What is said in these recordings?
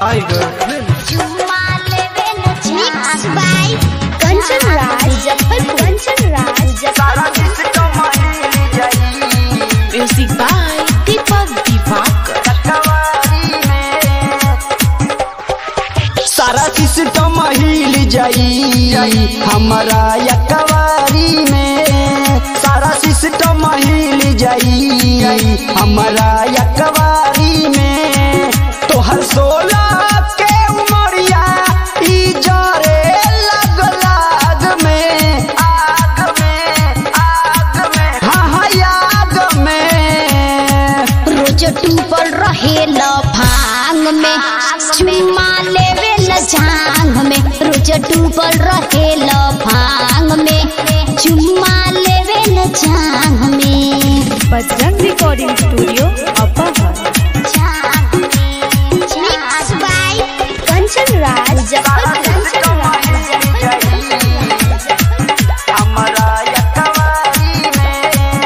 Mixed by Kanchan Raj, Muzaffarpur. Kanchan Raj, Muzaffarpur. Music by Deepak Divakar. सारा system हिल जाई हमारा यकवारी में सारा सिस्टम हिल जाई हमारा यकवारी में तोहर सोलह के उमरिया ई जरे लग लाग में आग में आग में हाँ हाँ याद में रोज टूपल रहे ल भांग में चुम्मा लेवे ल जांग में रोज टूपल रहे ल भांग में चुम्मा लेवे ल जांग में Bajrang recording studio Apahar Mixed by Kanchan Raj, Muzaffarpur. हमारा यकवारी में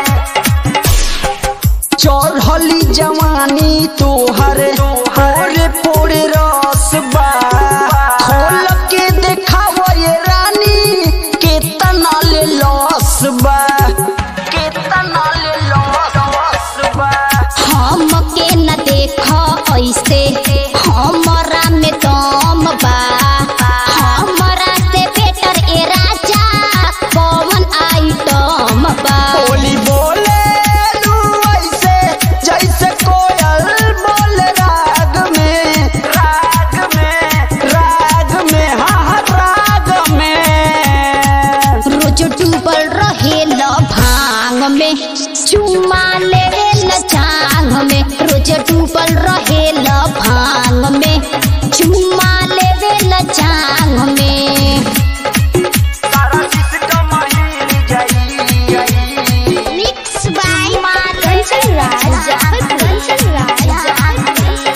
चढ़ली जवानी तोहर पोरे पोरे रस बा खोल के देखाव ये रानी केतना ले लॉस बा केतना ले लॉस बा हमके न देख ऐसे हमरा में दम बा हमरा से बेटर ए राजा पवन आइटम बा बोली बोले लू ऐसे जैसे कोयल बोल राग में राग में राग में हाँ हाँ राग में रोज डूबल रहे ल भांग में चुमा लेवे ल जांग में रोज डूबल रहे ल भांग में चुमा लेवे ल जांग में सारा सिस्टम हिल जाई Mixed by Kanchan Raj, Kanchan Raj,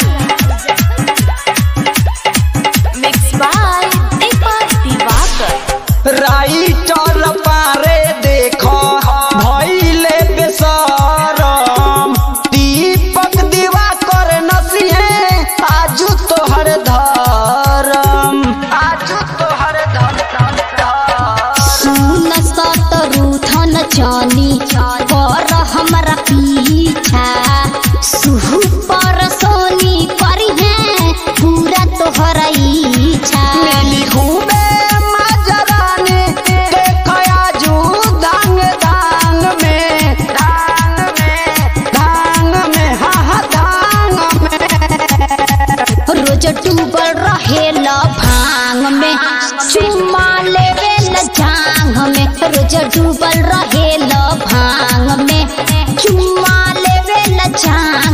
Mixed by Deepak Divakar. Writer पारे देखो भइले बेसरम दीपक दिवाकर नसिए आजू तोहर धरम आजू तोहर धरम सुन सतरु धन जानी कर हमरा पीछा सुहु पर सोनी करिहे पूरा तोहरा इच्छा मिली खूबे मजरानी देखो आजू दांग दांग में दांग में दांग में हा हा दांग में रोज डूबल रहे ल भांग में चुम्मा लेवे ल जांग में रोज डूबल रहे ल भांग में चुम्मा लेवे ल जांग